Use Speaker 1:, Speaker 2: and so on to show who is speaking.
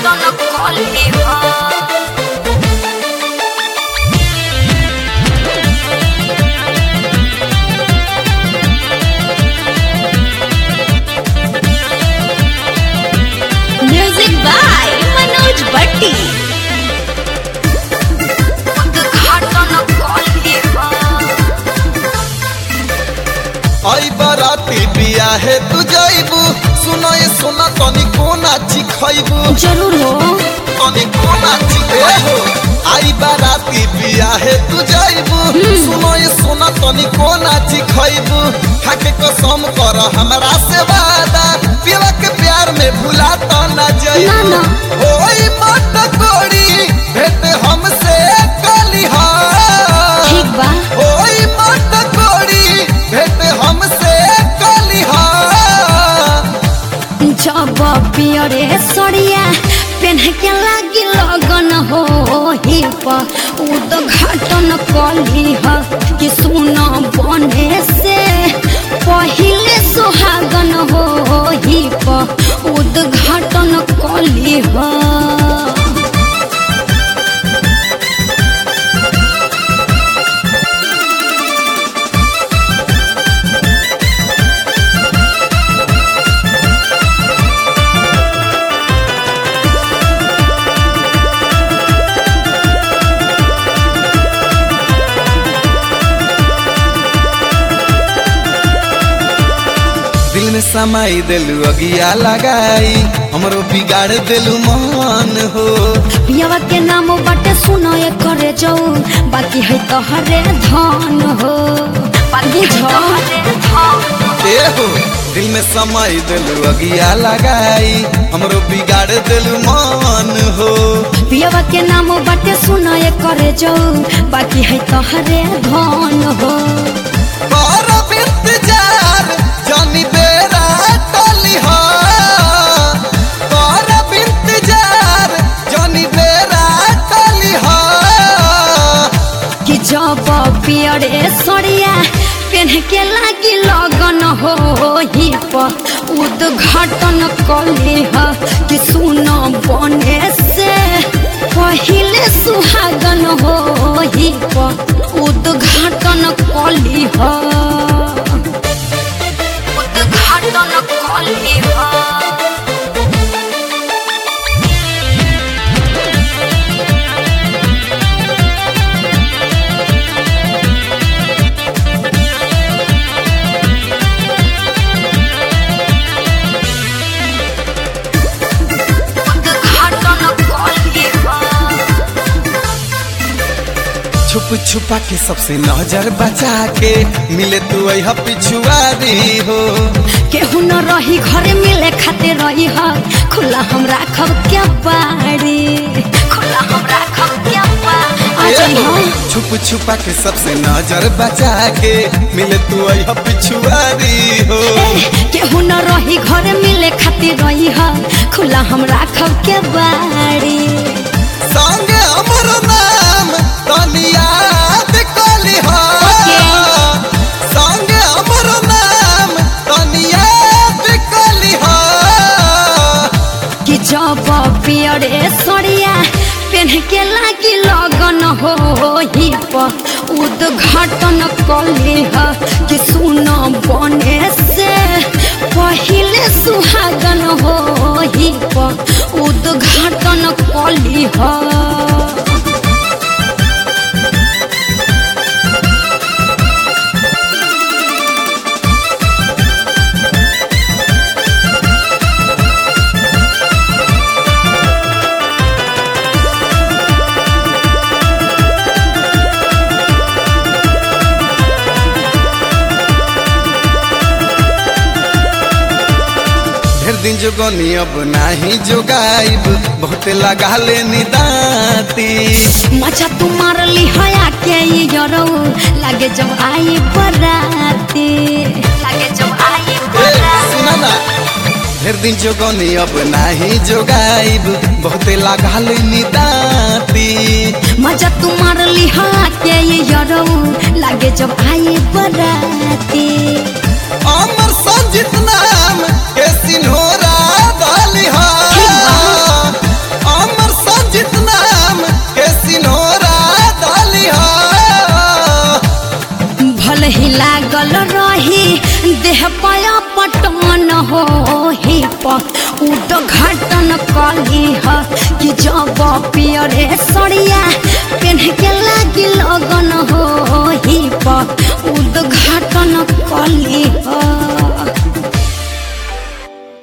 Speaker 1: घाटन कली हो music by Manoj भट्टी उद्घाटन कली हो
Speaker 2: आई बराती बिया है तू जाइबू सुनो ये सुना तनी कोना चिखइबू
Speaker 1: जरूर हो
Speaker 2: तनी कोना चिखे हो आई बराती बिया है तू जाइबू सुनो ये सुना तनी कोना चिखइबू खाके कसम कर हमरा से वादा पियला के प्यार में भुला तो ना जाइबू
Speaker 1: ना,
Speaker 2: ओई मत कोड़ी भेट हमसे कलिहा
Speaker 1: ठीक बा
Speaker 2: ओई मत कोड़ी भेट हमसे कलिहा
Speaker 1: जब पियरे सड़िया पेन के लागी लगन हो हिप उद्घाटन कली ह कि सुन बने से पहिले सुहागन हो हिप उद्घाटन कली ह
Speaker 2: दिल में समाई दिलू अगिया लगाई हमरो बिगाड़ दिलू मान हो
Speaker 1: पियवा के नाम बाटे सुनो ये करे जाऊ बाकी है तोहरे धन हो बाकी
Speaker 2: ए हो दिल में समाई दिलू अगिया लगाई हमरो बिगाड़ दिलू मान हो
Speaker 1: पियवा के नाम बाटे सुनो ये करे जाऊ बाकी है तोहरे धन हो
Speaker 2: कर इंतजार जानी बेरा टली हो कर इंतजार जानी बेरा टली हो
Speaker 1: कि जब पियरे सड़िया पेन के लागी लगन हो हिप उद्घाटन कली ह कि सुन बने से पहिले सुहागन हो हिप उद्घाटन कली ह उद्घाटन कली ह उद्घाटन कली ह
Speaker 2: छुप छुपा के सबसे नजर बचा के मिले तू अह पिछुआरी हो
Speaker 1: केहू न रही घरे मिले खाते रही ह खुला हम राखब क्या बाड़ी खुला हम राखब क्या बाड़ी
Speaker 2: ए हो, छुप छुपा के सबसे नजर बचा के मिले तू अह पिछुआरी हो
Speaker 1: केहू न रही घरे मिले खाते रही ह खुला हम राखब क्या बाड़ी
Speaker 2: संगे हमर नाम तनी याद कली हो संगे हमर नाम तनी याद कली हो
Speaker 1: कि जब पियरे सड़िया पेन के लागी लगन हो हिप उद्घाटन कली ह कि सुन बने से पहिले सुहागन हो हिप उद्घाटन कली ह
Speaker 2: ढेर दिन जोगनी अब नाही जोगाइब बहुते लगा ले निदाती
Speaker 1: मचा तू मारली हया के ई जरौ लागे जब आई बराती लागे जब आई
Speaker 2: ए, सुना ना ढेर दिन जोगनी अब नाही जोगाइब बहुते लगा ले निदाती
Speaker 1: मजा तू मारली हया के ई जरौ लागे जब आई बराती
Speaker 2: अमर संजित नाम के सिन्होरा डाली हा
Speaker 1: रे सड़िया